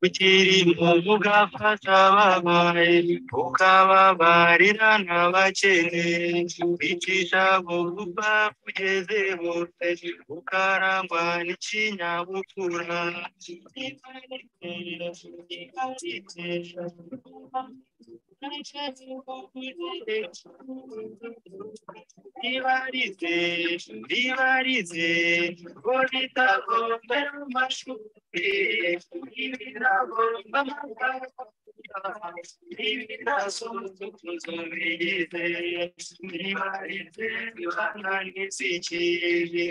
bikiri mu mbuga fatababaye ukababarira n'abakene bicisha bugufa kugeze bose ukarangwa n'ikinyabupfura ribarize ribarize ngo ritagomba amashuri ntibiragomba ntibirasuzumuzubirize ribarize ribana n'izikiri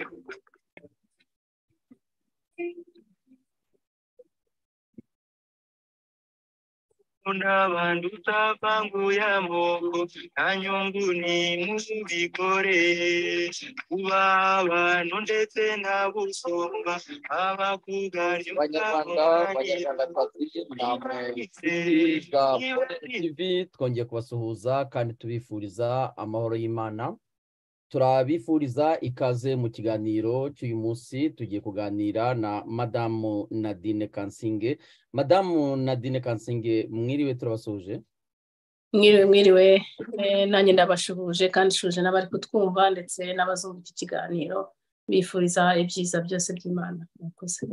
n'abantu utapanguye amoko nta nyungu ni muzibikore kuba abantu ndetse nta busumba abakuganje banyarwanda banyarwandakazi namwe biga tv twongeye kubasuhuza kandi tubifuriza amahoro y'imana turabifuriza ikaze mu kiganiro cy'uyu munsi tugiye kuganira na madamu nadine kansinge madamu nadine kansinge mwiriwe turabasuhuje mwiriwe mwiriwe nanjye ndabashuhuje kandi shuje n'abari kutwumva ndetse n'abazungu iki kiganiro bifuriza ibyiza byose by'imana murakoze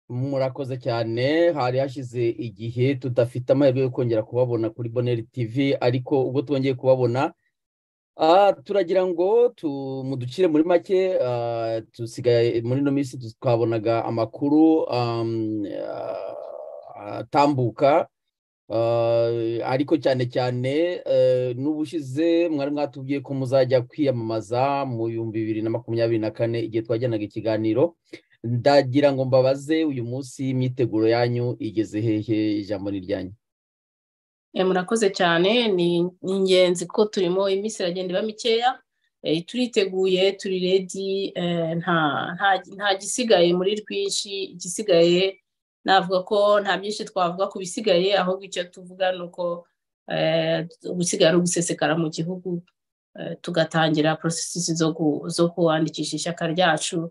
murakoze cyane hari hashize igihe tudafite amahirwe yo kongera kubabona kuri boneri tv ariko ubwo twongeye kubabona turagira ngo tumuducire muri make dusigaye muri ino minsi twabonaga amakuru atambuka ariko cyane cyane n'ubushize mwari mwatubwiye ko muzajya kwiyamamaza mu bihumbi bibiri na makumyabiri na kane igihe twajyanaga ikiganiro ndagira ngo mbabaze uyu munsi imyiteguro yanyu igeze hehe ijambo ni iryanyu murakoze cyane ni ingenzi ko turimo iminsi iragenda iba mikeya turiteguye turi redi nta gisigaye muri rwinshi igisigaye navuga ko nta byinshi twavuga ku bisigaye ahubwo icyo tuvuga ni uko gusigaye ari ugusesekara mu gihugu tugatangira porosesisi zo kuwandikisha ishyaka ryacu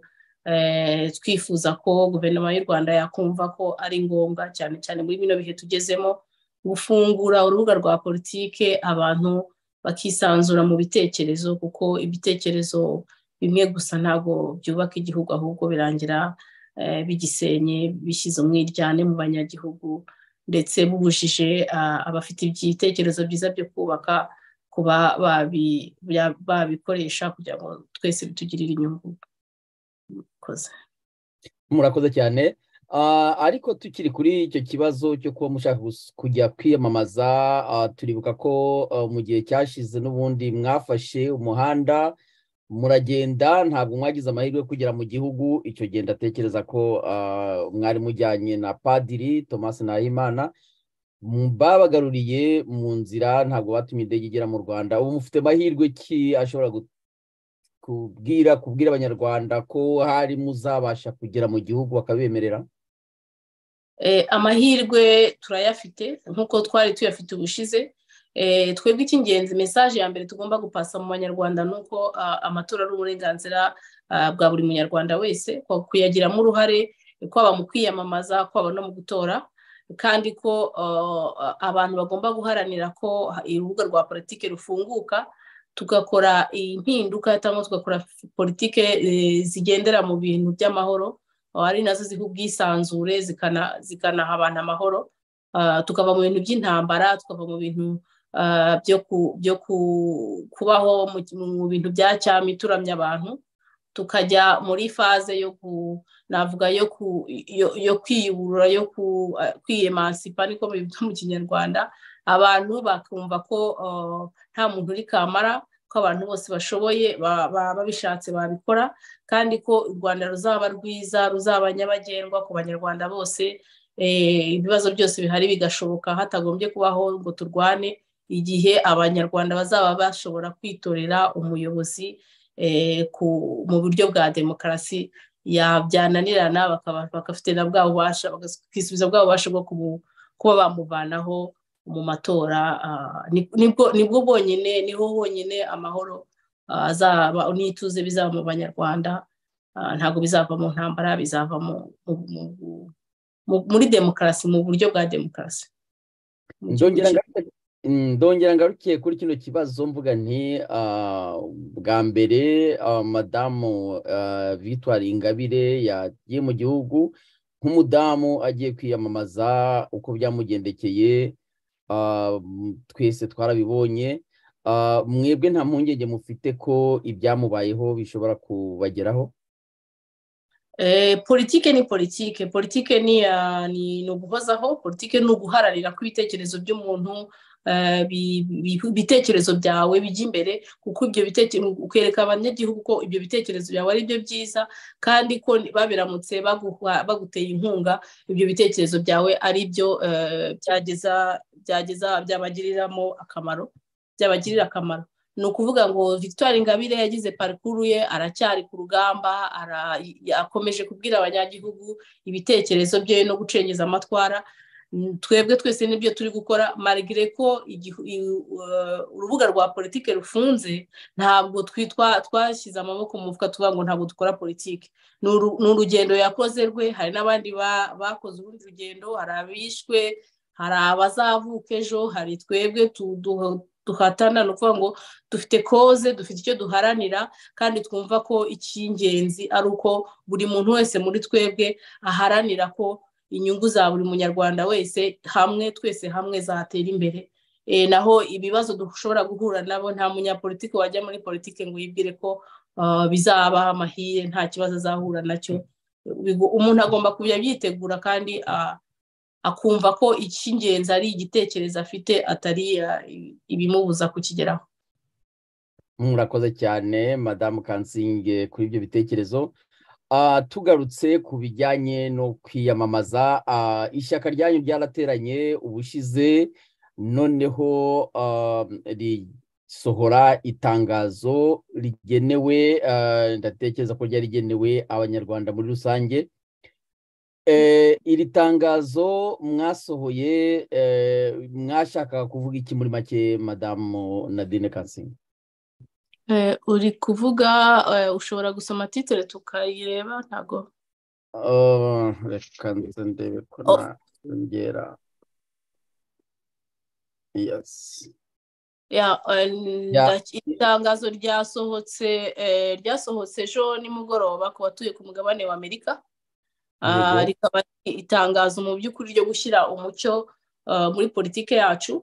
twifuza ko guverinoma y'u rwanda yakumva ko ari ngombwa cyane cyane muri bino bihe tugezemo gufungura urubuga rwa politike abantu bakisanzura mu bitekerezo kuko ibitekerezo bimwe gusa ntabwo byubaka igihugu ahubwo birangira bigisenye bishyize umwiryane mu banyagihugu ndetse bubujije abafite ibitekerezo byiza byo kubaka kuba babikoresha kugira ngo twese bitugirire inyungu murakoze cyane ariko tukiri kuri icyo kibazo cyo kuba mushaka kujya kwiyamamaza turibuka ko mu gihe cyashize n'ubundi mwafashe umuhanda muragenda ntabwo mwagize amahirwe yo kugera mu gihugu icyo gihe ndatekereza ko mwari mujyanye na padiri thomas nahimana babagaruriye mu nzira ntabwo batumye indege igera mu rwanda ubu mufite amahirwe ki ashobora kubwira kubwira abanyarwanda ko hari muzabasha kugera mu gihugu bakabemerera amahirwe turayafite nk'uko twari tuyafite ubushize twebwe icy'ingenzi mesaje ya mbere tugomba gupasa mu banyarwanda ni uko amatora ari uburenganzira bwa buri munyarwanda wese kuyagiramo uruhare kwaba mu kwiyamamaza kwaba no mu gutora kandi ko abantu bagomba guharanira ko urubuga rwa politiki rufunguka tugakora impinduka cyangwa tugakora politike zigendera mu bintu by'amahoro ari nazo ziha ubwisanzure zikanaha abantu amahoro tukava mu bintu by'intambara tukava mu bintu byo kubaho mu bintu bya cyami turamya abantu tukajya muri faze yo ku navuga yo kwiyubura yo kwiyemansipa niko bita mu kinyarwanda abantu bakumva ko nta muntu uri kamara ko abantu bose bashoboye babishatse babikora kandi ko u rwanda ruzaba rwiza ruzaba nyabagendwa ku banyarwanda bose ibibazo byose bihari bigashoboka hatagombye kubaho ngo turwane igihe abanyarwanda bazaba bashobora kwitorera umuyobozi mu buryo bwa demokarasi byananirana bakafite na bwa bubasha bakisubiza bwa bubasha bwo kuba bamuvanaho mu matora nibwo bwonyine niho honyine amahoro azaba n'ituze bizaba mu banyarwanda ntabwo bizava mu ntambara bizava muri demokarasi mu buryo bwa demokarasi ndongera ngarukiye kuri kino kibazo mvuga nti bwa mbere madamu victoire ingabire yagiye mu gihugu nk'umudamu agiye kwiyamamaza uko byamugendekeye twese twarabibonye mwebwe nta mpungenge mufite ko ibyamubayeho bishobora kubageraho politike ni politike politike ni uguhozaho politike ni uguharanira ko ibitekerezo by'umuntu ibitekerezo byawe bijya imbere kuko ibyo bitekerezo ukereka abanyagihugu ko ibyo bitekerezo byawe ari byo byiza kandi ko babiramutse baguteye inkunga ibyo bitekerezo byawe ari byo byageza byageza byabagiriramo akamaro byabagirira akamaro ni ukuvuga ngo victoire ingabire yagize parikuru ye aracyari ku rugamba akomeje kubwira abanyagihugu ibitekerezo bye no gucengeza amatwara twebwe twese nibyo turi gukora marigire ko urubuga rwa politiki rufunze ntabwo twashyize amaboko mu mufuka tuvuga ngo ntabwo dukora politiki ni urugendo yakoze rwe hari n'abandi bakoze urundi rugendo hari abishwe hari abazavuka ejo hari twebwe duhatana ni ukuvuga ngo dufite koze dufite icyo duharanira kandi twumva ko icy'ingenzi ari uko buri muntu wese muri twebwe aharanira ko inyungu za buri munyarwanda wese hamwe twese hamwe zatera imbere naho ibibazo dushobora guhura nabo nta munyapolitiki wajya muri politiki ngo yibwire ko bizaba amahire nta kibazo azahura nacyo umuntu agomba kujya abyitegura kandi akumva ko icy'ingenzi ari igitekerezo afite atari ibimubuza kukigeraho murakoze cyane madamu kansinge kuri ibyo bitekerezo tugarutse ku bijyanye no kwiyamamaza ishyaka ryanyu ryarateranye ubushize noneho risohora itangazo rigenewe ndatekereza ko ryari rigenewe abanyarwanda muri rusange iri tangazo mwasohoye mwashakaga kuvuga iki muri make madamu nadine kansinga uri kuvuga ushobora gusoma titire tukayireba ntabwo reka nze ndebe ko nongera yasi itangazo ryasohotse ryasohotse ejo nimugoroba ku batuye ku mugabane wa amerika rikaba itangazo mu by'ukuri ryo gushyira umucyo muri politiki yacu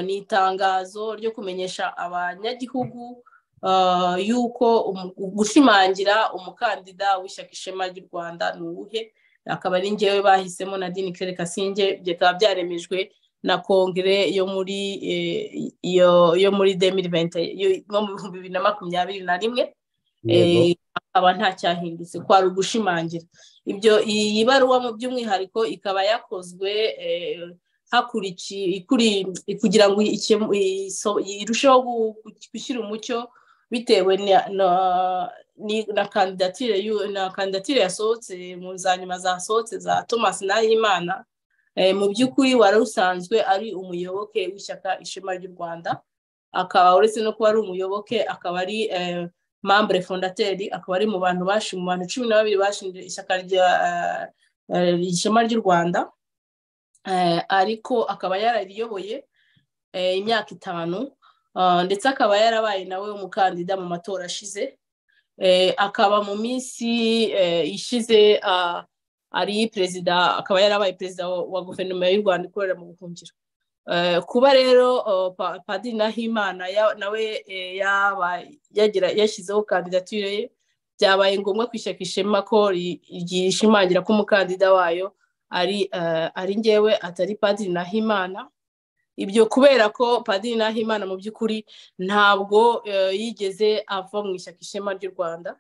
ni itangazo ryo kumenyesha abanyagihugu yuko gushimangira umukandida w'ishyaka ishema ry'u rwanda ni uwuhe akaba ari ngewe bahisemo na dini kere kasinge bikaba byaremejwe na kongere yo muri yo muri yo mu bihumbi bibiri na makumyabiri na rimwe akaba ntacyahindutse kwari ugushimangira ibyo iyi baruwa mu by'umwihariko ikaba yakozwe kugira ngo irusheho gushyira umucyo bitewe na kandidatire na kandidatire yasohotse mu za nyuma zasohotse za thomas nahimana mu by'ukuri wari usanzwe ari umuyoboke w'ishyaka ishema ry'u rwanda akaba uretse no kuba ari umuyoboke akaba ari mambure fondateri akaba ari mu bantu bashi mu bantu cumi na babiri bashinze ishyaka rya ishema ry'u rwanda ariko akaba yarariyoboye imyaka itanu ndetse akaba yarabaye nawe umukandida mu matora ashize akaba mu minsi ishize ari perezida akaba yarabaye perezida wa guverinoma y'u rwanda ikorera mu buhungiro kuba rero padiri nahimana nawe yashyizeho kandidatire ye byabaye ngombwa kwishyaka ishema ko ryishimangira ko umukandida wayo ari ngewe atari padiri nahimana ibyo kubera ko padiri nahimana mu by'ukuri ntabwo yigeze ava mu ishyaka ishema ry'u rwanda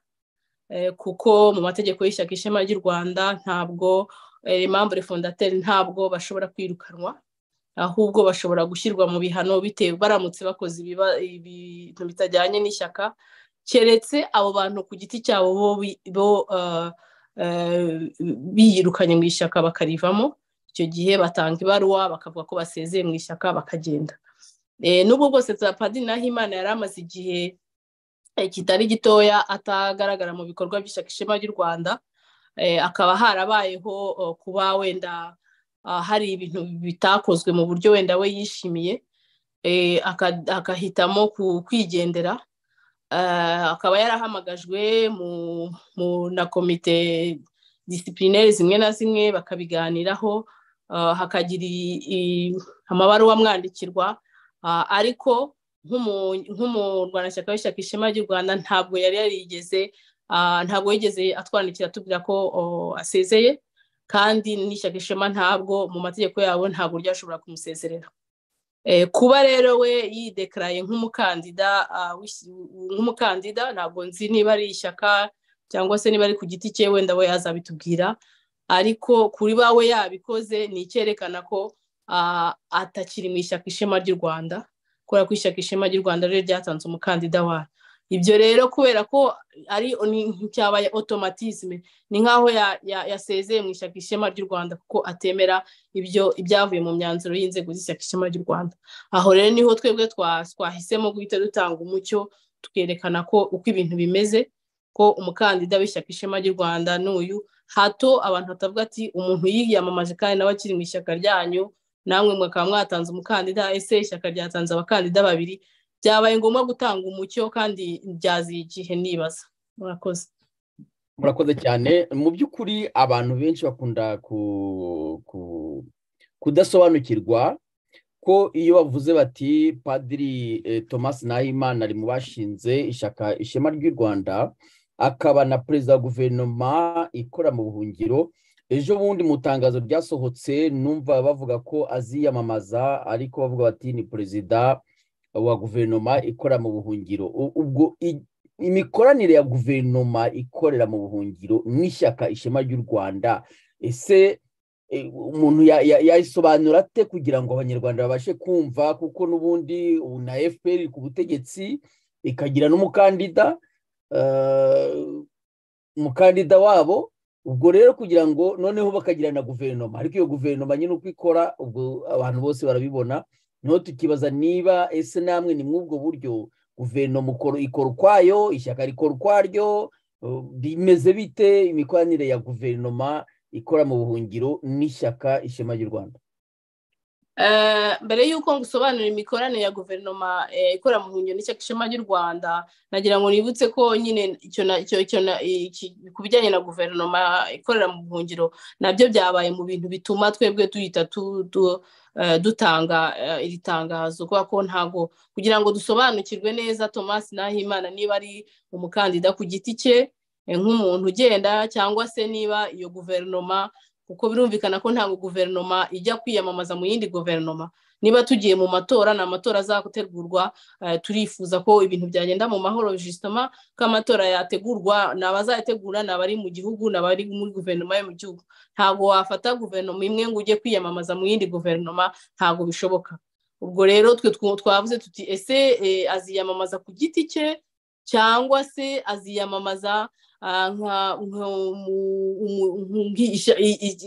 kuko mu mategeko y'ishyaka ishema ry'u rwanda ntabwo impamvu fondateri ntabwo bashobora kwirukanwa ahubwo bashobora gushyirwa mu bihano bitewe baramutse bakoze ibintu bitajyanye n'ishyaka keretse abo bantu ku giti cyabo bo biyirukanye mu ishyaka bakarivamo icyo gihe batanga ibaruwa bakavuga ko basezeye mu ishyaka bakagenda n'ubwo bwose padiri nahimana yari amaze igihe kitari gitoya atagaragara mu bikorwa by'ishyaka ishema ry'u rwanda akaba harabayeho kuba wenda hari ibintu bitakozwe mu buryo wenda we yishimiye agahitamo kwigendera akaba yarahamagajwe na komite disiplineri zimwe na zimwe bakabiganiraho hakagira amabaruwa amwandikirwa ariko nk'umurwanashyaka w'ishyaka ishema ry'u rwanda ntabwo yari yarigeze ntabwo yigeze atwandikira tubwira ko asezeye kandi n'ishyaka ishema ntabwo mu mategeko yabo ntabwo ryashobora kumusezerera kuba rero we yidekaraye nk'umukandida nk'umukandida ntabwo nzi niba ari ishyaka cyangwa se niba ari ku giti cye wenda we yazabitubwira ariko kuri bawe yabikoze ni icyerekana ko atakiri mu ishyaka ishema ry'u rwanda kubera ko ishyaka ishema ry'u rwanda rero ryatanze umukandida wawe ibyo rero kubera ko ari cyabaye otomatisme ni nk'aho yasezeye mu ishyaka ishema ry'u rwanda kuko atemera ibyo ibyavuye mu myanzuro y'inzego z'ishyaka ishema ry'u rwanda aho rero niho twebwe twahisemo guhita dutanga umucyo tukerekana ko uko ibintu bimeze ko umukandida w'ishyaka ishema ry'u rwanda n'uyu hato abantu batavuga ati umuntu yiyamamaje kandi nawe akiri mu ishyaka ryanyu namwe mwakaba mwatanze umukandida ese ishyaka ryatanze abakandida babiri byabaye ngombwa gutanga umucyo kandi byazi igihe nibaza murakoze murakoze cyane mu by'ukuri abantu benshi bakunda kudasobanukirwa ko iyo bavuze bati padiri thomas nahimana ari mu bashinze ishyaka ishema ry'u rwanda akaba na perezida wa guverinoma ikora mu buhungiro ejo bundi mu itangazo ryasohotse numva bavuga ko aziyamamaza ariko bavuga bati ni perezida wa guverinoma ikora mu buhungiro ubwo imikoranire ya guverinoma ikorera mu buhungiro n'ishyaka ishema ry'u rwanda ese umuntu yayisobanura ate kugira ngo abanyarwanda babashe kumva kuko n'ubundi na fpr iri ku butegetsi ikagira n'umukandida umukandida wabo ubwo rero kugira ngo noneho bakagira na guverinoma ariko iyo guverinoma nyine uko ikora ubwo abantu bose barabibona niho tukibaza niba ese namwe ni mw'ubwo buryo guverinoma ikora ukwayo ishyaka rikora ukwaryo bimeze bite imikoranire ya guverinoma ikora mu buhungiro n'ishyaka ishema ry'u rwanda mbere y'uko ngusobanurira imikoranire ya guverinoma ikora mu buhungiro n'ishyaka ishema ry'u rwanda nagira ngo nibutse ko nyine ku bijyanye na guverinoma ikorera mu buhungiro nabyo byabaye mu bintu bituma twebwe duhita dutanga iri tangazo kubera ko ntabwo kugira ngo dusobanukirwe neza thomas nahimana niba ari umukandida ku giti cye nk'umuntu ugenda cyangwa se niba iyo guverinoma kuko birumvikana ko ntabwo guverinoma ijya kwiyamamaza mu yindi guverinoma niba tugiye mu matora ni amatora azagutegurwa turifuza ko ibintu byagenda mu mahoro jisitoma ko amatora yategurwa ni abazayategura ni abari mu gihugu ni abari muri guverinoma yo mu gihugu ntabwo wafata guverinoma imwe ngo ujye kwiyamamaza mu yindi guverinoma ntabwo bishoboka ubwo rero twe twavuze tuti ese aziyamamaza ku giti cye cyangwa se aziyamamaza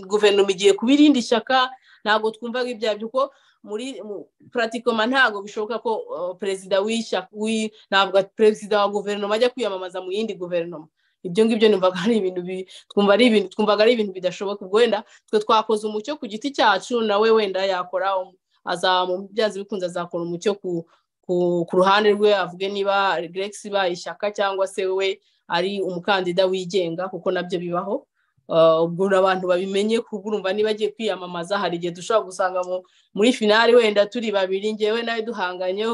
guverinoma igiye kuba irindi shyaka ntabwo twumvaga ibya kuko muri puratikoma ntabwo bishoboka ko perezida w'ishyaka ntabwo perezida wa guverinoma ajya kwiyamamaza mu yindi guverinoma ibyo ngibyo numvaga ari ibintu twumva ari ibintu twumvaga ari ibintu bidashoboka ubwo wenda twe twakoze umucyo ku giti cyacu nawe wenda yakora byanze bikunze azakora umucyo ku ruhande rwe avuge niba geregisi ibaye ishyaka cyangwa se we ari umukandida wigenga kuko nabyo bibaho ubwo abantu babimenye urumva niba agiye kwiyamamaza hari igihe dushobora gusanga muri finali wenda turi babiri ngewe nawe duhanganye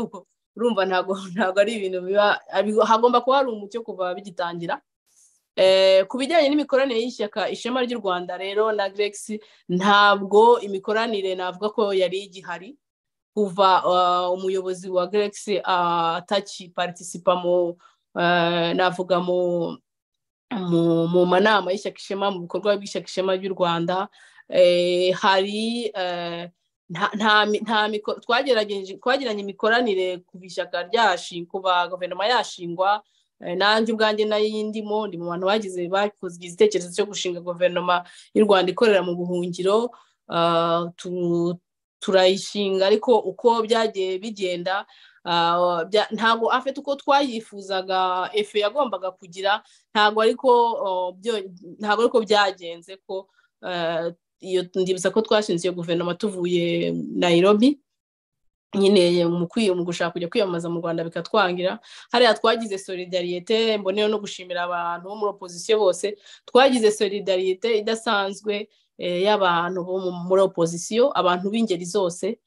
urumva ntabwo ntabwo ari ibintu biba hagomba kuba hari umucyo kuva bigitangira ku bijyanye n'imikoranire y'ishyaka ishema ry'u rwanda rero na geregisi ntabwo imikoranire navuga ko yari igihari kuva umuyobozi wa geregisi atakiparitisipa mu navuga mu manama y'ishyaka ishema mu bikorwa by'ishyaka ishema ry'u rwanda hari twagiranye imikoranire ku ishyaka ku ba guverinoma yashingwa nanjye ubwanjye n'ayindimo ndi mu bantu bagize bakoze igitekerezo cyo gushinga guverinoma y'u rwanda ikorera mu buhungiro turayishinga ariko uko byagiye bigenda ntabwo afite uko twayifuzaga efe yagombaga kugira ntabwo ariko ntabwo ariko byagenze ko iyo ndibutsa ko twashinze iyo guverinoma tuvuye nayirobi nyine mu gushaka kujya kwiyamamaza mu rwanda bikatwangira hariya twagize solidariyete mboneyeho no gushimira abantu bo muri opozisiyo bose twagize solidariyete idasanzwe y'abantu bo muri opozisiyo abantu b'ingeri zose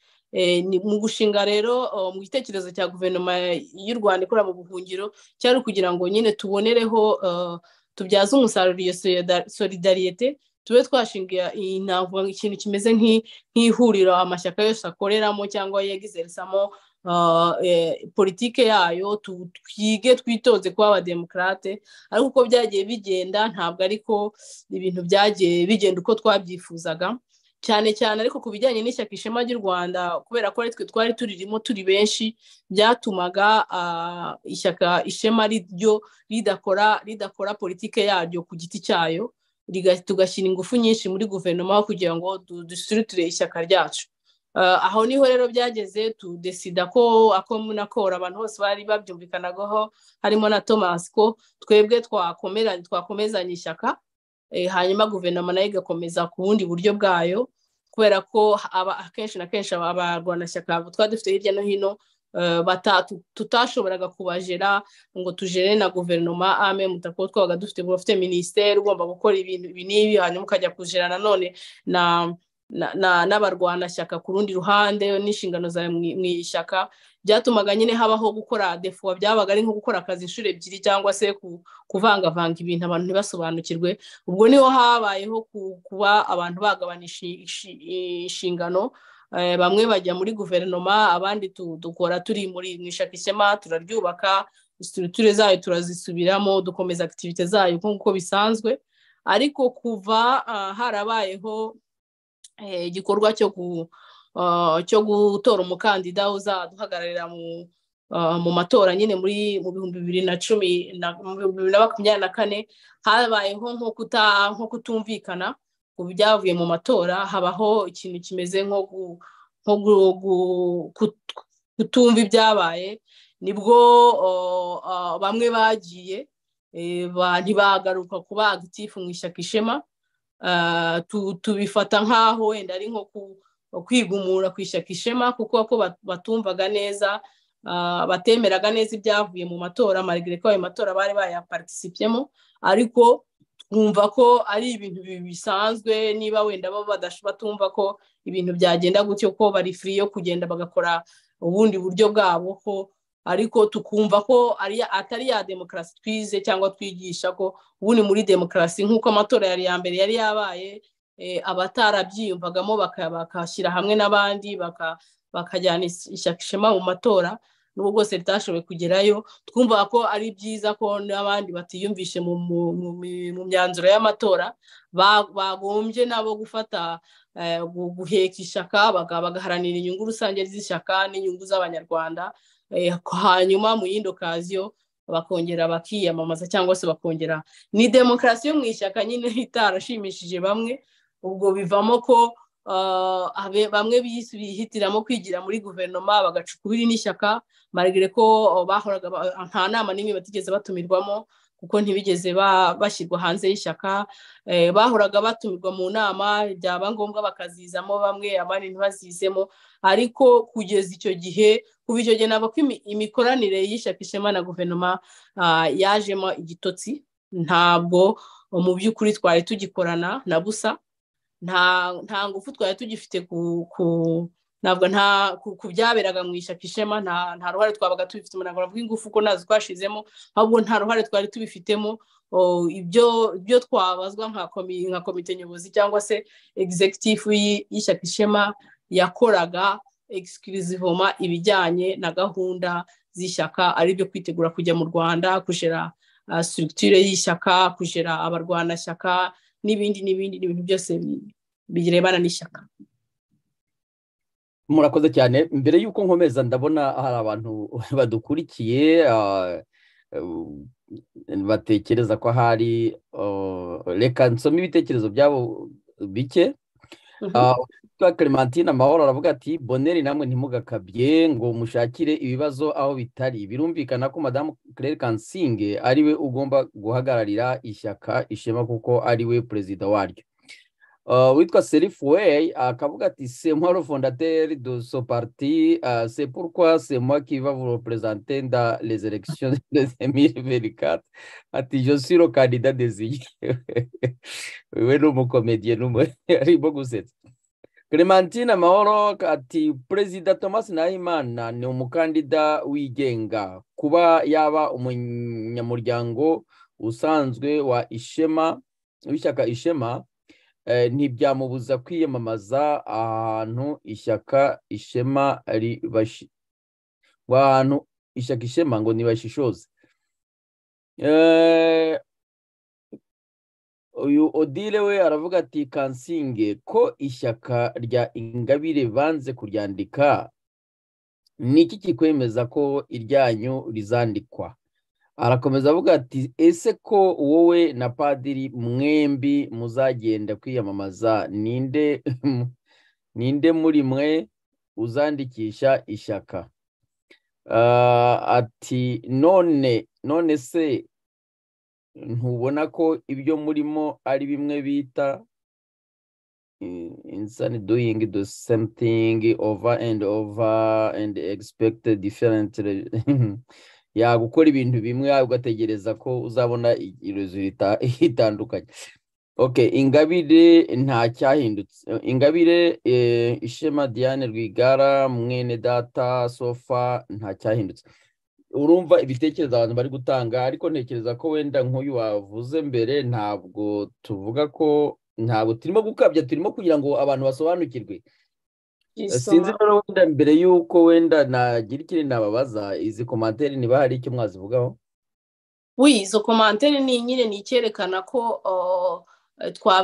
mu gushinga rero mu gitekerezo cya guverinoma y'u rwanda ikorera mu buhungiro cyari ukugira ngo nyine tubonereho tubyaze umusaruro iyo solidariyete tube twashinga ikintu kimeze nk'ihuriro amashyaka yose akoreramo cyangwa yegizerisamo politike yayo twige twitonze kuba abademokarate ariko uko byagiye bigenda ntabwo ariko ibintu byagiye bigenda uko twabyifuzaga cyane cyane ariko ku bijyanye n'ishyaka ishema ry'u rwanda kubera ko twe twari turirimo turi benshi byatumaga ishyaka ishema ryo ridakora ridakora politike yaryo ku giti cyayo tugashyira ingufu nyinshi muri guverinoma kugira ngo dusiritire ishyaka ryacu aho niho rero byageze tudesida ko ako munakora abantu bose bari babyumvikanagaho harimo na thomas ko twebwe twakomezanya ishyaka hanyuma guverinoma nayo igakomeza ku bundi buryo bwayo kubera ko akenshi na kenshi abarwanashyaka twari dufite hirya no hino tutashoboraga kubajera ngo tujere na guverinoma ame mutako twabaga dufite uba ufite minisiteri ugomba gukora ibintu ibi n'ibi hanyuma ukajya kujera nanone n'abarwanashyaka ku rundi ruhande n'inshingano zawe mu ishyaka byatumaga nyine habaho gukora defuwa byabaga ari nko gukora akazi inshuro ebyiri cyangwa se kuvangavanga ibintu abantu ntibasobanukirwe ubwo niho habayeho kuba abantu bagabanisha inshingano bamwe bajya muri guverinoma abandi dukora turi muri mu ishaka ishema turaryubaka isituruture zayo turazisubiramo dukomeza akitivite zayo nk'uko bisanzwe ariko kuva harabayeho igikorwa cyo gutora umukandida uzaduhagararira mu matora nyine muri mu bihumbi bibiri na cumi mu bihumbi bibiri na makumyabiri na kane habayeho nko kutumvikana byavuye mu matora habaho ikintu kimeze nko kutumva ibyabaye nibwo bamwe bagiye ntibagaruka kuba agitifu mu ishyaka ishema tubifata nk'aho wenda ari nko kwigumura ku ishyaka ishema kuko ko batumvaga neza batemeraga neza ibyavuye mu matora marigire ko ayo matora bari bayapatisipyemo ariko twumva ko ari ibintu bisanzwe niba wenda batumva ko ibintu byagenda gutyo ko bari firi yo kugenda bagakora ubundi buryo bwabo ko ariko tukumva ko atari ya demokarasi twize cyangwa twigisha ko ubundi muri demokarasi nk'uko amatora yari ya mbere yari yabaye abatarabyiyumvagamo bakashyira hamwe n'abandi bakajyana ishyaka ishema mu matora n'ubu bwose ritashoboye kugerayo twumva ko ari byiza ko n'abandi batiyumvishe mu myanzuro y'amatora bagombye nabo gufata guheka ishyaka bagaharanira inyungu rusange z'ishyaka n'inyungu z'abanyarwanda hanyuma mu yindi okaziyo bakongera bakiyamamaza cyangwa se bakongera ni demokarasi yo mu ishyaka nyine itarashimishije bamwe ubwo bivamo ko bamwe bihitiramo kwigira muri guverinoma bagaca ukubiri n'ishyaka marigire ko bahoraga nta nama n'imwe batigeze batumirwamo kuko ntibigeze bashyirwa hanze y'ishyaka bahoraga batumirwa mu nama byaba ngombwa bakazizamo bamwe abandi ntibazizemo ariko kugeza icyo gihe kuva icyo gihe ntabwo imikoranire y'ishyaka ishema na guverinoma yajemo igitotsi ntabwo mu by'ukuri twari tugikorana na busa nta ngufu twari tugifite ntabwo ku byaberaga mu ishyaka ishema nta ruhare twabaga tubifitemo ntabwo navuga ingufu ko nazo twashizemo ahubwo nta ruhare twari tubifitemo ibyo twabazwa nka komite nyobozi cyangwa se egizegitifu y'ishyaka ishema yakoraga egisikirizivoma ibijyanye na gahunda z'ishyaka aribyo kwitegura kujya mu rwanda kujera sitirigitire y'ishyaka kujera abarwanashyaka n'ibindi n'ibindi n'ibintu byose birebana n'ishyaka murakoze cyane mbere y'uko nkomeza ndabona hari abantu badukurikiye batekereza ko ahari reka nsome ibitekerezo byabo bike witwa clementine amahoro aravuga ati boneri namwe ntimugakabye ngo mushakire ibibazo aho bitari birumvikana ko madamu claire kansinge ari we ugomba guhagararira ishyaka ishema kuko ari we perezida waryo witwa serifuweyi akavuga ati semwaro fondateri do so parti se pourquoi c'est moi qui va vous représenter dans les élections de 2024 ati je suis le candidat désigné wewe ni umukomediye arimo gusetsa clementine amahoro ati perezida thomas nahimana ni umukandida wigenga kuba yaba umunyamuryango usanzwe wa ishema w'ishyaka ishema ntibyamubuza kwiyamamaza ahantu ishyaka ishema ahantu ishyaka ishema ngo ntibashishoze uyu odile we aravuga ati kansinge ko ishyaka rya ingabire banze kuryandika ni iki kikwemeza ko iryanyu rizandikwa arakomeza avuga ati ese ko wowe na padiri mwembi muzagenda kwiyamamaza ninde ninde muri mwe uzandikisha ishyaka ati none none se ntubona ko ibyo murimo ari bimwe bita insani doyingi do semutingi ova endi ova endi egisipegite diferenti yagukora ibintu bimwe ugategereza ko uzabona rezulita itandukanye oke ingabire nta cyahindutse ingabire ishema diane rwigara mwene data sofa nta cyahindutse urumva ibitekerezo abantu bari gutanga ariko ntekereza ko wenda nk'uyu wavuze mbere ntabwo tuvuga ko ntabwo turimo gukabya turimo kugira ngo abantu basobanukirwe sinzi rero wenda mbere y'uko wenda nagira ikindi nababaza izi komantere niba hari icyo mwazivugaho wi izo komantere ni nyine ni icyerekana ko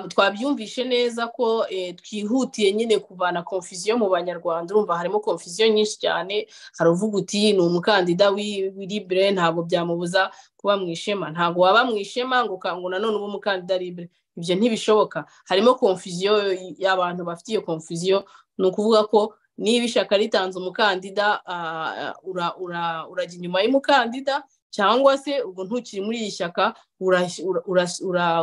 twabyumvishe neza ko twihutiye nyine kuvana konfuziyo mu banyarwanda urumva harimo konfuziyo nyinshi cyane hari uvuga uti ni umukandida w'iribure ntabwo byamubuza kuba mu ishema ntabwo waba mu ishema ngo ukangura none uba umukandida ribure ibyo ntibishoboka harimo konfuziyo y'abantu bafite iyo konfuziyo ni ukuvuga ko niba ishyaka ritanze umukandida urajya inyuma y'umukandida cyangwa se ubwo ntukiri muri iri shyaka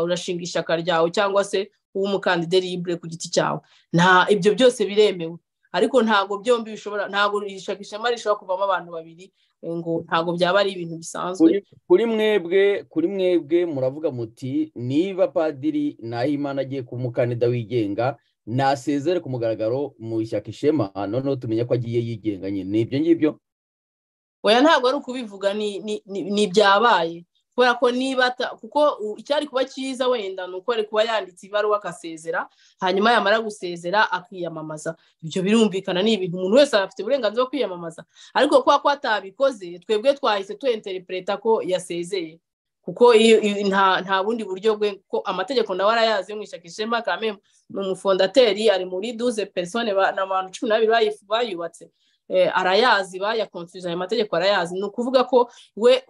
urashinga ishyaka ryawe cyangwa se uw'umukandida ribure ku giti cyawe nta ibyo byose biremewe ariko ntabwo byombi bishobora ntabwo iri shyaka ishema rishobora kuvamo abantu babiri ngo ntabwo byaba ari ibintu bisanzwe kuri mwebwe kuri mwebwe muravuga muti niba padiri nahimana agiye kuba umukandida wigenga nasezere ku mugaragaro mu ishyaka ishema noneho tumenya ko agiye yigenga nyine ni ibyo ngibyo oya ntabwo ari ukubivuga ni ibyabaye kubera ko niba kuko icyari kuba cyiza wenda ni uko ari kuba yanditse ibaruwa agasezera hanyuma yamara gusezera akiyamamaza ibyo birumvikana ni ibintu umuntu wese afite uburenganzira bwo kwiyamamaza ariko kubera ko atabikoze twebwe twahise tuyenterepureta ko yasezeye kuko nta bundi buryo bwe ko amategeko nawe arayazi mu ishyaka ishema kame ni umufondateri ari muri duze perisone ni abantu cumi n'abiri bayubatse arayazi bayakonfuse ayo mategeko arayazi ni ukuvuga ko we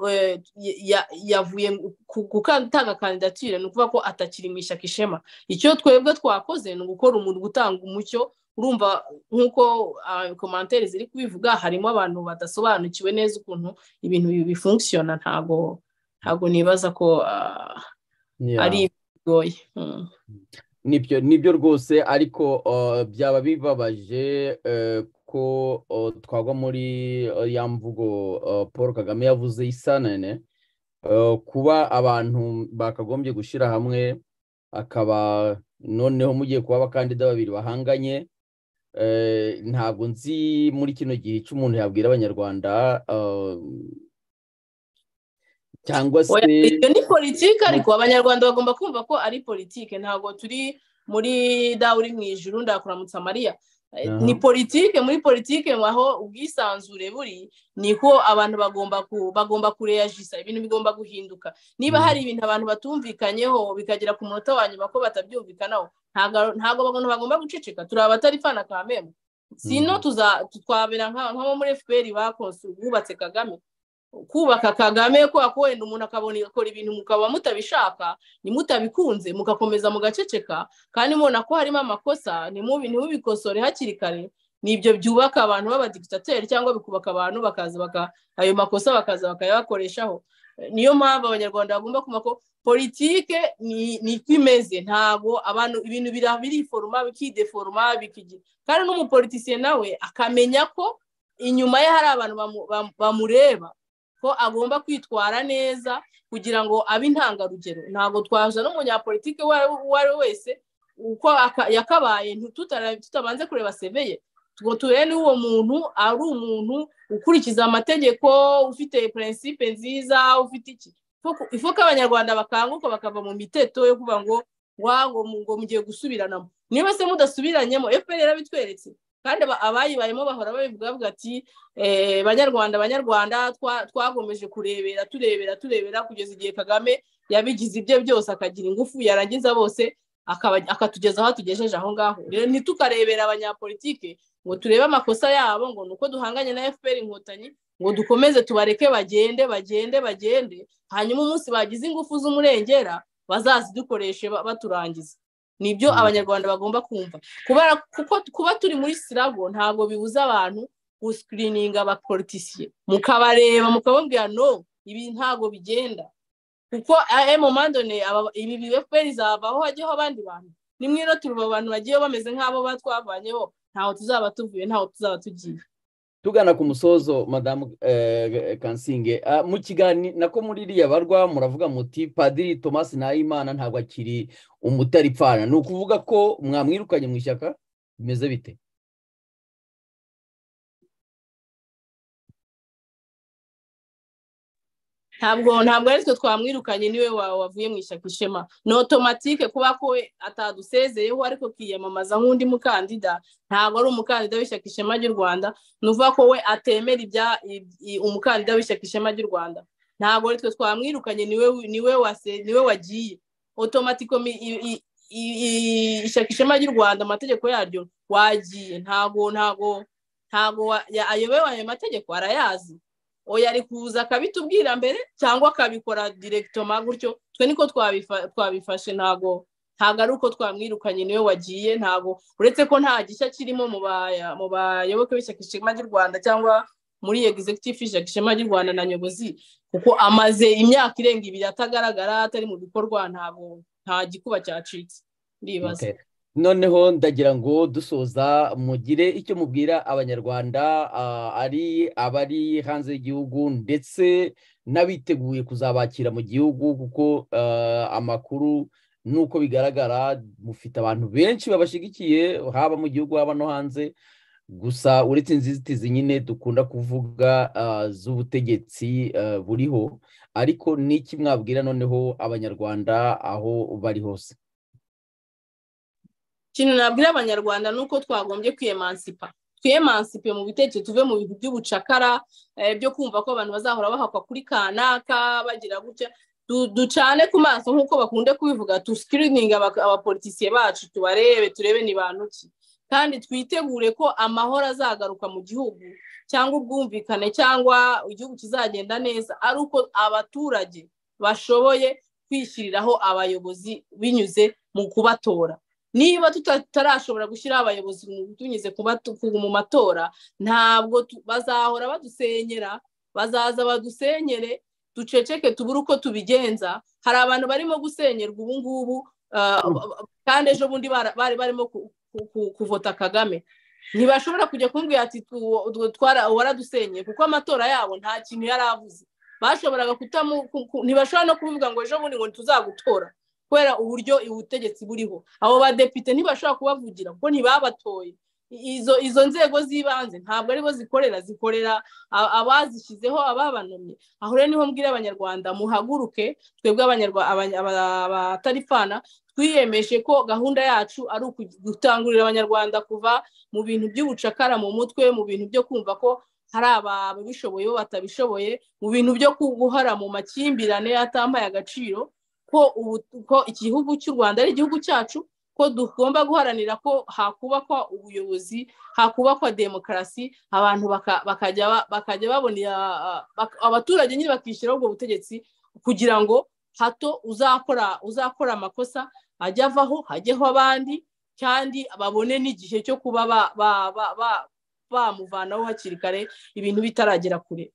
yavuye gutanga kandidatire ni ukuvuga ko atakiri mu ishyaka ishema icyo twebwe twakoze ni ugukora umuntu gutanga umucyo urumva nk'uko komantere ziri kubivuga harimo abantu badasobanukiwe neza ukuntu ibintu bifunkisiyona ntabwo ntabwo nibaza ko ari bigoye nibyo nibyo rwose ariko byaba bibabaje ko twagwa muri ya mvugo paul kagame yavuze isanane kuba abantu bakagombye gushyira hamwe akaba noneho mugiye kuba abakandida babiri bahanganye ntabwo nzi muri kino gihe icyo umuntu yabwira abanyarwanda cyangwa se iyo ni politiki ariko abanyarwanda bagomba kumva ko ari politiki ntabwo turi muri dawe uri mu ijuru ndakuramutsa mariya ni politiki muri politiki aho ubwisanzure buri niko abantu bagomba bagomba kureyajisa ibintu bigomba guhinduka niba hari ibintu abantu batumvikanyeho bikagera ku munota wa nyuma ko batabyumvikanaho ntabwo abantu bagomba guceceka turi abatari fana ka memu sino twabera nk'abo muri fpr bubatse kagame kubaka kagame kubera ko wenda umuntu akabona igakora ibintu mukaba mutabishaka nimutabikunze mugakomeza mugaceceka kandi mubona ko harimo amakosa ntibubikosore hakiri kare ni ibyo byubaka abantu b'abadigitateri cyangwa bikubaka abantu bakaza ayo makosa bakaza bakayabakoreshaho niyo mpamvu abanyarwanda bagomba kumva ko politike ni uko imeze ntabwo abantu ibintu biriforoma bikideforoma kandi n'umupolitisiye nawe akamenya ko inyuma ye hari abantu bamureba ko agomba kwitwara neza kugira ngo abe intangarugero ntabwo twaza n'umunyapolitike uwo ari we wese uko yakabaye tutabanze kureba seveye ngo turebe uwo muntu ari umuntu ukurikiza amategeko ufite prinsipe nziza ufite iki ifu ko abanyarwanda bakanguka bakava mu miteto yo kuvuga ngo ngo ngo mugiye gusubiranamo niba se mudasubiranyemo efuperi yarabitweretse kandi abayibayemo bahora babivuga bavuga ati banyarwanda banyarwanda twagomeje kurebera turebera turebera kugeza igihe kagame yabigize ibye byose akagira ingufu yarangiza bose akatugeza aho tugejeje aho ngaho rero ntitukarebera abanyapolitike ngo turebe amakosa yabo ngo ni uko duhanganye na fpr inkotanyi ngo dukomeze tubareke bagende bagende bagende hanyuma umunsi bagize ingufu z'umurengera bazazidukoreshe baturangiza nibyo abanyarwanda bagomba kumva kuba turi muri sirabo ntabwo bibuza abantu gusikirininga abapolitisiye mukabareba mukababwira no ibi ntabwo bigenda kuko emomandone ibi efuperi zavaho hajyaho abandi bantu nimwe rero turuba abantu bagiye bameze nk'abo batwavanyeho ntaho tuzaba tuvuye ntaho tuzaba tugiye tugana ku musozo madamu kansinge mu kiganiro nako muri iriya barwa muravuga muti padiri thomas ntayimana ntabwo akiri umutaripfana ni ukuvuga ko mwamwirukanye mu ishyaka bimeze bite ntabwo ntabwo ari twe twamwirukanye niwe wavuye mu ishyaka ishema ni otomatike kuba ko atadusezeyeho ariko kiyamamaza nk'undi mukandida ntabwo ari umukandida w'ishyaka ishema ry'u rwanda ni uvuga ko we atemera umukandida w'ishyaka ishema ry'u rwanda ntabwo ari twe twamwirukanye niwe wagiye otomatiko ishyaka ishema ry'u rwanda amategeko yaryo wagiye ntabwo ntabwo ntabwo ayobewe ayo mategeko arayazi oya ari kuza akabitubwira mbere cyangwa akabikora direkitoma gutyo twe niko twabifashe ntabwo ntabwo ari uko twamwirukanye niwe wagiye ntabwo uretse ko nta gishya kirimo mu bayoboke b'ishyaka ishema ry'u rwanda cyangwa muri egizegitifu y'ishyaka ishema ry'u rwanda na nyobozi kuko amaze imyaka irenga ibiri atagaragara atari mu bikorwa ntabwo nta gikuba cyacitse ndibaza noneho ndagira ngo dusoza mugire icyo mubwira abanyarwanda ari abari hanze y'igihugu ndetse n'abiteguye kuzabakira mu gihugu kuko amakuru n'uko bigaragara mufite abantu benshi babashyigikiye haba mu gihugu haba no hanze gusa uretse inzitizi nyine dukunda kuvuga z'ubutegetsi buriho ariko n'iki mwabwira noneho abanyarwanda aho bari hose ikintu nabwira abanyarwanda ni uko twagombye kwiyemansipa twiyemansipe mu bitekerezo tuve mu bintu by'ubucakara byo kumva ko abantu bazahora bahakwa kuri kanaka bagira gutya ducane ku maso nk'uko bakunze kubivuga tusikirininga abapolitisiye bacu tubarebe turebe ni bantu ki kandi twitegure ko amahoro azagaruka mu gihugu cyangwa ubwumvikane cyangwa igihugu kizagenda neza ari uko abaturage bashoboye kwishyiriraho abayobozi binyuze mu kubatora niba tutarashobora gushyiraho abayobozi tunyuze mu matora ntabwo bazahora badusenyera bazaza badusenyere duceceke tubure uko tubigenza hari abantu barimo gusenyerwa ubu ngubu kandi ejo bundi bari barimo kuvota kagame ntibashobora kujya kumubwira ati waradusenyeye kuko amatora yabo nta kintu yari avuze bashoboraga kutamu ntibashobora no kubivuga ngo ejo bundi ngo tuzagutora kubera uburyo ubutegetsi buriho abo badepite ntibashobora kubavugira kuko ntibabatoye izo izo nzego z'ibanze ntabwo aribo zikorera zikorera abazishyizeho ababanamye aho rero niho mbwira abanyarwanda muhaguruke twebwe abataripfana twiyemeje ko gahunda yacu ari gutangurira abanyarwanda kuva mu bintu by'ubucakara mu mutwe mu bintu byo kumva ko hari ababishoboye bo batabishoboye mu bintu byo guhara mu makimbirane atambaye agaciro ko igihugu cy'u rwanda ari igihugu cyacu ko tugomba guharanira ko hakubakwa ubuyobozi hakubakwa demokarasi abantu bakajya babona abaturage nyine bakishyiraho ubwo butegetsi kugira ngo hato uzakora uzakora amakosa ajye avaho hajyeho abandi kandi babone n'igihe cyo kuba bamuvanaho hakiri kare ibintu bitaragera kure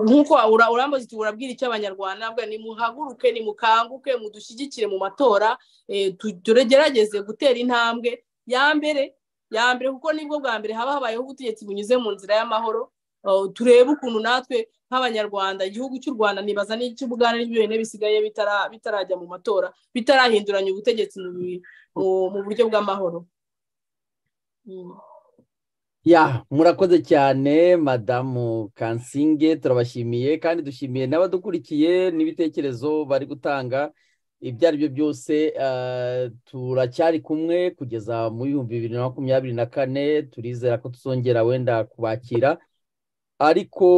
nk'uko urambuze urabwira icyo abanyarwanda nimuhaguruke nimukanguke mudushyigikire mu matora tugerageze gutera intambwe ya mbere ya mbere kuko nibwo bwa mbere haba habayeho ubutegetsi bunyuze mu nzira y'amahoro turebe ukuntu natwe nk'abanyarwanda igihugu cy'u rwanda nibaza n'icy'ubugana n'ibyo bisigaye bitarajya mu matora bitarahinduranya ubutegetsi mu buryo bw'amahoro ya murakoze cyane madamu kansinge turabashimiye kandi dushimiye n'abadukurikiye n'ibitekerezo bari gutanga ibyo ari byo byose turacyari kumwe kugeza mu bihumbi bibiri na makumyabiri na kane turizera ko tuzongera wenda kubakira ariko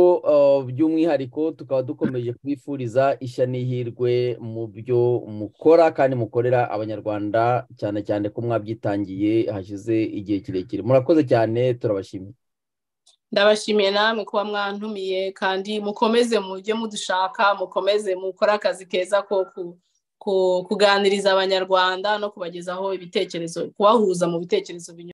by'umwihariko tukaba dukomeje kubifuriza ishya n'ihirwe mu byo mukora kandi mukorera abanyarwanda cyane cyane ko mwabyitangiye hashize igihe kirekire murakoze cyane turabashimiye ndabashimiye namwe kuba mwantumiye kandi mukomeze mujye mudushaka mukomeze mukore akazi keza ko kuganiriza abanyarwanda no kubagezaho ibitekerezo kubahuza mu bitekerezo binyuranye